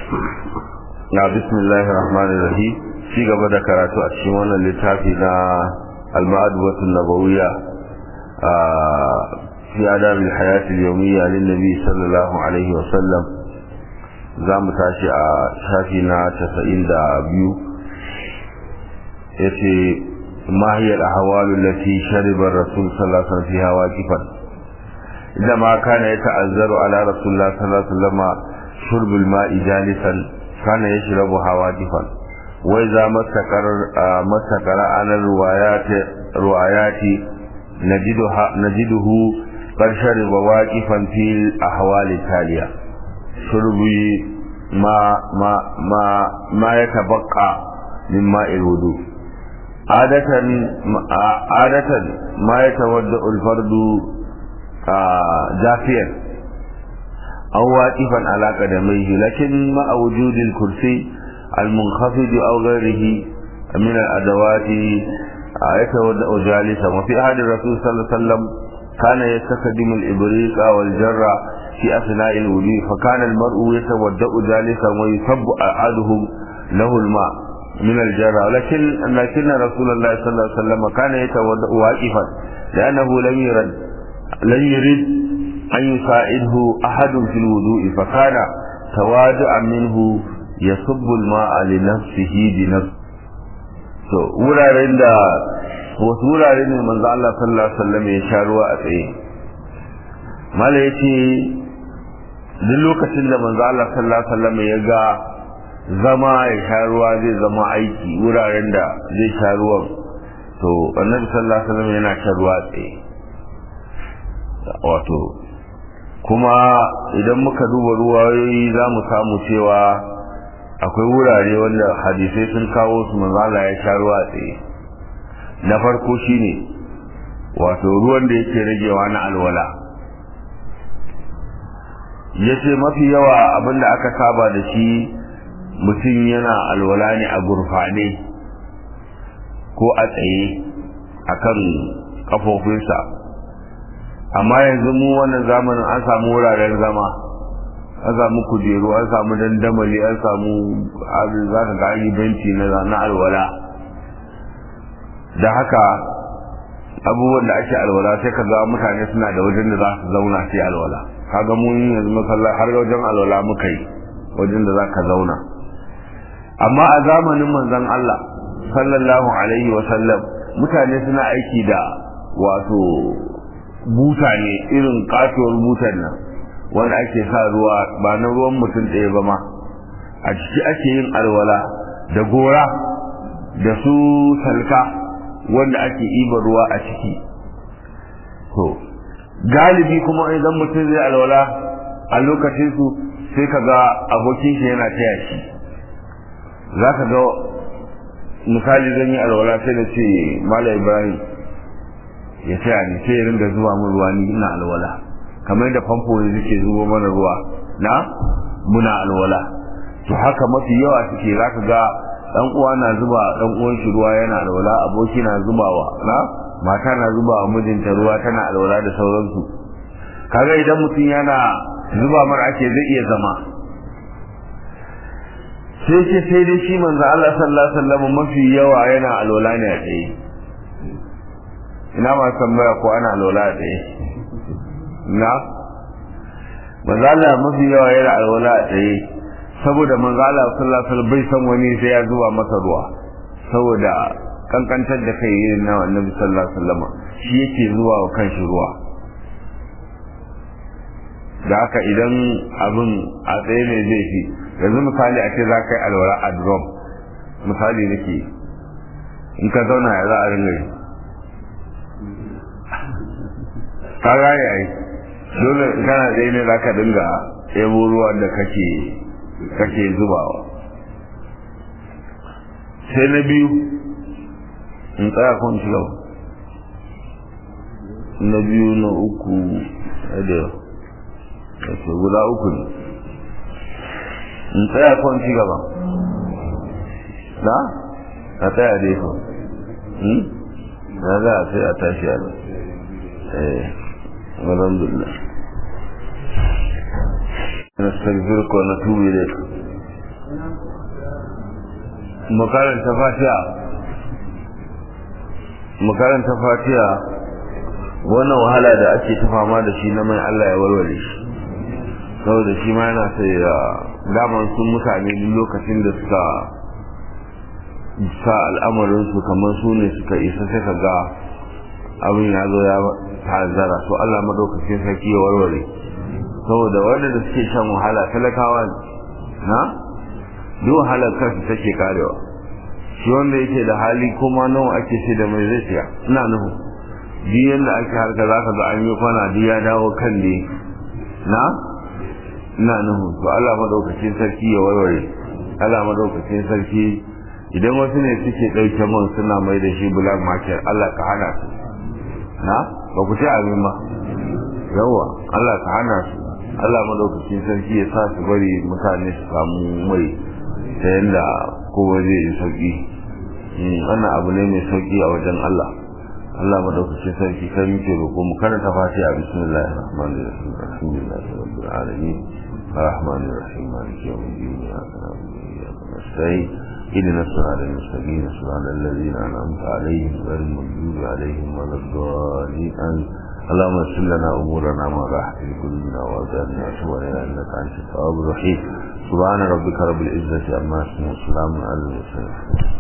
na bismillahir rahmanir rahim ci gaba da karatu a cikin wannan littafi na al-ma'adwatu nabawiyya a fi adab al-hayat al-yawmiyya lin nabi sallallahu alaihi wa sallam za mu tashi a shafi na 92 yace ma hiya al-ahwal allati shariba ar-rasul sallallahu alaihi wa sallam fiha waqifan عندما كان يتعذر على رسول الله صلى الله عليه وسلم شرب الماء جالسا كان يشربها واقفا وإذا مستقر مستقر على الروايات روايات نجدها نجده قد شرب واقفا في الأحوال التالية شرب ما ما ما ما يتبقى من ماء الوضوء عادة عادة ما يتودع الفرد جافيا أو واقفا على قدميه لكن مع وجود الكرسي المنخفض أو غيره من الأدوات يتودأ جالسا وفي عهد الرسول صلى الله عليه وسلم كان يستخدم الإبريق والجرة في أثناء الوضوء فكان المرء يتودأ جالسا ويصب أحدهم له الماء من الجرة لكن لكن رسول الله صلى الله عليه وسلم كان يتودأ واقفا لأنه لم يرد لم يرد أن يساعده أحد في الوضوء فكان تواضعا منه يصب الماء لنفسه بنفسه to wuraren da wasu wurare ne manzo Allah sallallahu alaihi wasallam ya sha ruwa a tsaye mala yace duk lokacin da manzo Allah sallallahu alaihi wasallam ya ga zama ya sha ruwa zai zama aiki wuraren da zai sha ruwan to annabi sallallahu alaihi wasallam yana sha ruwa a tsaye wato kuma idan muka duba ruwayoyi za mu samu cewa akwai wurare wanda hadisai sun kawo su manzala ya sha ruwa tsaye na farko shine wato ruwan da yake ragewa na alwala ya ce mafi yawa abinda aka saba da shi mutum yana alwala ne a gurfane ko a tsaye a kan kafofinsa amma yanzu mu wannan zamanin an samu wuraren zama an samu kujeru an samu dandamali an samu za ka ga an yi benci na alwala da haka abubuwan da ake alwala sai ka ga mutane suna da wajen da za su zauna sai alwala kaga mun yanzu masallah har wajen alwala muka yi wajen da za ka zauna amma a zamanin manzon Allah sallallahu alaihi wa sallam mutane suna aiki da wato buta ne irin katuwar butan nan wanda ake sa ruwa ba na ruwan mutum ɗaya ba ma a ciki ake yin alwala da gora da su salka wanda ake iba ruwa a ciki to galibi kuma idan mutum zai alwala a lokacin su sai ka ga abokin shi yana taya shi za ka ga misali zan yi alwala sai da ce mala ibrahim ya taya ni sai ya ringa zuba min ruwa ni ina alwala kamar yadda famfo ne suke zuba mana ruwa na muna alwala to haka mafi yawa suke zaka ga dan uwa na zuba dan uwan shi ruwa yana alwala aboki na zubawa na mata na zuba wa mijinta ruwa tana alwala da sauransu kaga idan mutum yana zuba mara ake zai iya zama sai ce sai dai shi manzo Allah sallallahu alaihi wasallam mafi yawa yana alwala ne a tsaye ina ma tambaya ko ana alwala a tsaye na manzala mafi yawa yana alwala a tsaye saboda manzala sallallahu alaihi bai san wani sai ya zuba masa ruwa saboda kankantar da kai irin na annabi sallallahu alaihi wasallam shi yake zuwa wa kanshi ruwa da haka idan abin a tsaye ne zai fi yanzu misali a ce za ka yi alwala a drum misali nake in ka zauna ya za a ringa yi ka gane ai dole kana da ne za ka dinga yabo ruwan da kake kake zubawa sai na biyu in tsaya kun ci gaba na biyu na uku da ke guda uku ne in tsaya kun ci gaba na a tsaya dai ko na za a sai a tashi a nan eh alhamdulillah نستغفرك ونتوب إليك mu karanta fatiha mu karanta fatiha wannan wahala da ake ta fama da shi na mai Allah ya warware shi saboda shi ma yana sai ya daman sun mutane duk lokacin da suka sa al'amarinsu kamar su ne suka isa sai ka ga abin ya zo ya ta'azzara to Allah madaukakin sarki ya warware saboda wanda da suke shan wahala talakawa na duk wahalar kansu take karewa shi wanda yake da hali kuma nawa ake ce da mai zai siya ina nuhu duk yanda ake harka za ka ga an yi kwana duk ya dawo kan ne na ina nuhu to Allah madaukakin sarki ya warware Allah madaukakin sarki idan wasu ne suke ɗauke man suna mai da shi black market Allah ka hana su na ba ku ce amin ba yawa Allah ka hana su Allah madaukakin sarki ya sa su bari mutane su samu mai ta yadda kowa zai yi sauki wannan abu ne mai sauki a wajen Allah Allah madaukakin sarki kai muke roƙo mu karanta fatiha bismillahir rahmanir rahim alhamdulillahi rabbil alamin الرحمن الرحيم مالك يوم الدين إياك نعبد وإياك نستعين اهدنا الصراط المستقيم صراط الذين أنعمت عليهم غير المغضوب عليهم ولا الضالين اللهم اغفر لنا أمورنا ما راحت في قلوبنا وأجعلنا سوءنا إنك أنت التواب الرحيم سبحان ربك رب العزة عما يصفون وسلام على المرسلين